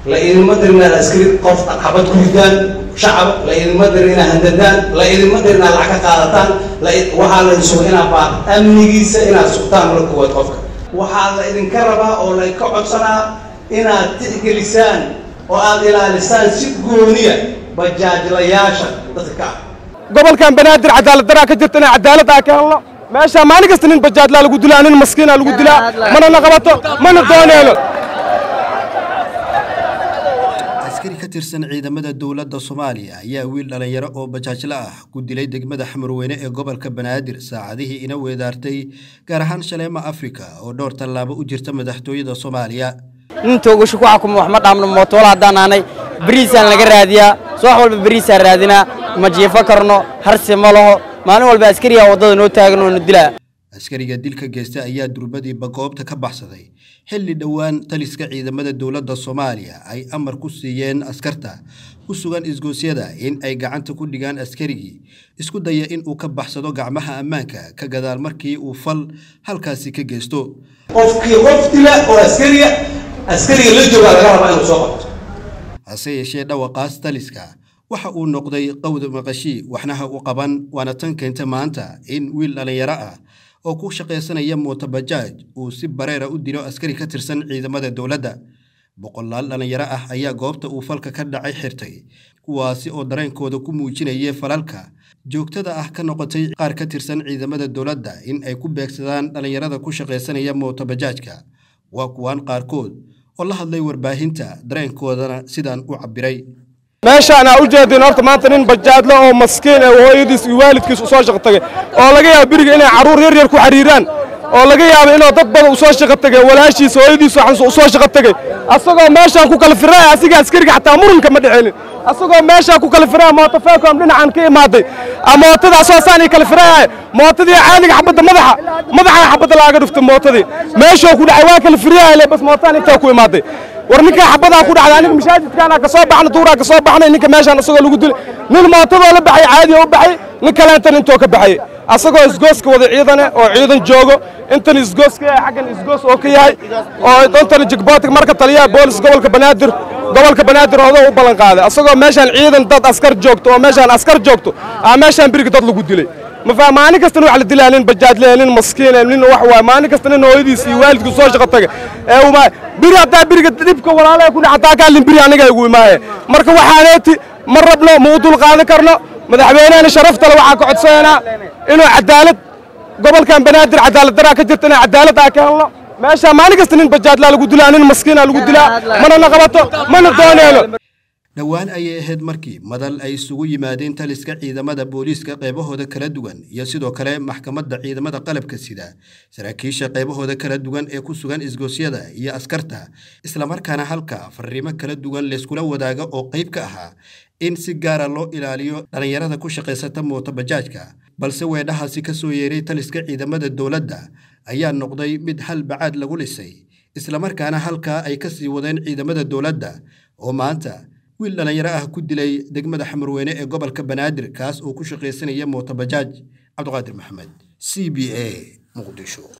la idinma dirin inaad askari qof xabad ku ridaan shacab la idinma dirin inaad handadaan la idinma dirin inaad lacag ka qaadataan waxaa la idin suga inaad baa amnigiisa inaad sugtaan la kuwaad qofka waxaa la idinka rabaa oo laydka codsanaa inaad tixgelisaan oo aad ilaalisaan si gooniya bajaajlayaasha dadka ka ah gobolkan banaadir cadaalad daraa ka jirta inay cadaalad aa ka helno meesha maalin kasta nin bajaajlaa lagu dilaa nin maskiinaa lagu dilaa mana na qabato mana dooneyno askari ka tirsan ciidamada dowladda soomaaliya ayaa wiil dhallinyaro oo bajaajla ah ku dilay degmada xamarweyne ee gobolka banaadir saacadihii ina weedaartay gaar ahaan shaleema afrika oo dhowr tallaabo u jirta madaxtooyada soomaaliya nin toogasho ku xakuma wax ma dhaamno mootool haddaan nahnay beriisaan laga raadiyaa subax walba beriisaan raadinaa ma jiifo karno harsi ma laho maalin walba askariyaa waddada noo taagan oo na dilaa askariga dilka geysta ayaa durbadiiba goobta ka baxsaday xilli dhowaan taliska ciidamada dowladda soomaaliya ay amar ku siiyeen askarta ku sugan isgoosyada in ay gacanta ku dhigaan askarigii isku daya in uu ka baxsado gacmaha ammaanka ka gadaal markii uu fal halkaasi ka geysto qofkii qof dila oo askariga askariga la joogaa laga rabaa inuu soo qabto hase yeeshee dhawaqaas taliska waxa uu noqday qawda maqashii waxnaha u qaban waana tan keenta maanta in wiil dhallinyaro ah oo ku shaqaysanaya mootobajaaj uu si bareera u dilo askari ka tirsan ciidamada dowladda boqolaal dhallinyaro ah ayaa goobta uu falka ka dhacay xirtay kuwaasi oo dareenkooda ku muujinayay falalka joogtada ah ka noqotay qaar ka tirsan ciidamada dowladda in ay ku beegsadaan dhallinyarada ku shaqaysanaya mootobajaajka waa kuwaan qaarkood oo la hadlay warbaahinta dareenkoodana sidaan u cabbiray meeshaan aa u jeedin horta maanta nin bajaadle oo maskiin ee hooyadiis iyo waalidkiis u soo shaqo tagay oo laga yaabo beriga inay carruur yar yar ku xariiraan oo laga yaabo inuu dad badan u soo shaqo tagay walaashiis hooyadiis waxaan u soo shaqo tagay asagoo meeshaan ku kala firaya asiga askariga xataa muranka ma dhexelin asagoo meeshaan ku kala firaya mooto feekom dhinacan ka imaaday mootadaa soo saan kala firaya mootadii caadiga xabadda madaxa madaxa xabadda laaga dhuftay mootadii meeshuu ku dhacay waa kala firaya bas mootaan intaa ku imaaday war ninkaa xabadaa ku dhacday aniga mashaajidkaana ka soo baxna duuraa ka soo baxnay ninka meeshaan asagoo lagu dilay nin mootadoo la baxay caadiya u baxay nin kaleentan intoo ka baxay asagoo isgooska wada ciidane oo ciidan joogo intan isgooska yahay xaggan isgoos oo ka yahay oo intan jigbootig marka taliyaha boolis gobolka banaadir gobolka banaadir odoo u ballan qaaday asagoo meeshaan ciidan dad askar joogto oo meeshaan askar joogto aa meeshaan biriga dad lagu dilay ma faa maalin kasta nin wax la dilaa nin bajaadle nin maskiin nin wax waay maalin kasta nin hooyadiis iyo waalidku soo shaqo taga ee uma biri haddaa biriga dhibka walaalaha ku dhacataa kaalin biri aniga igu imaaye marka waxaaneeti ma rabno ma u dul qaadan karno madaxweynehena sharaftale waxaa ka codsanaynaa inuu cadaalad gobolkan banaadir cadaalad daraa ka jirta inay cadaalad aa ka helno meeshaa maalin kasta nin bajaadlaa lagu dilaa nin maskiinaa lagu dilaa mana na qabato mana dooneyno dhowaan ayay ahayd markii madal ay isugu yimaadeen taliska ciidamada booliiska qaybahooda kala duwan iyo sidoo kale maxkamadda ciidamada qalabka sida saraakiisha qaybahooda kala duwan ee ku sugan isgoosyada iyo askarta islamarkaana halka fariimo kala duwan layskula wadaaga oo qayb ka ahaa in si gaara loo ilaaliyo dhallinyarada ku shaqaysata mootobajaajka balse weedhahaasi ka soo yeeray taliska ciidamada dowladda ayaa noqday mid hal bacaad lagu lisay islamarkaana halkaa ay ka sii wadeen ciidamada dowladda oo maanta wiil dhallinyaro ah ku dilay degmada xamarweyne ee gobolka banaadir kaas oo ku shaqaysanaya mootobajaaj cabdiqaadir maxamed c b a muqdisho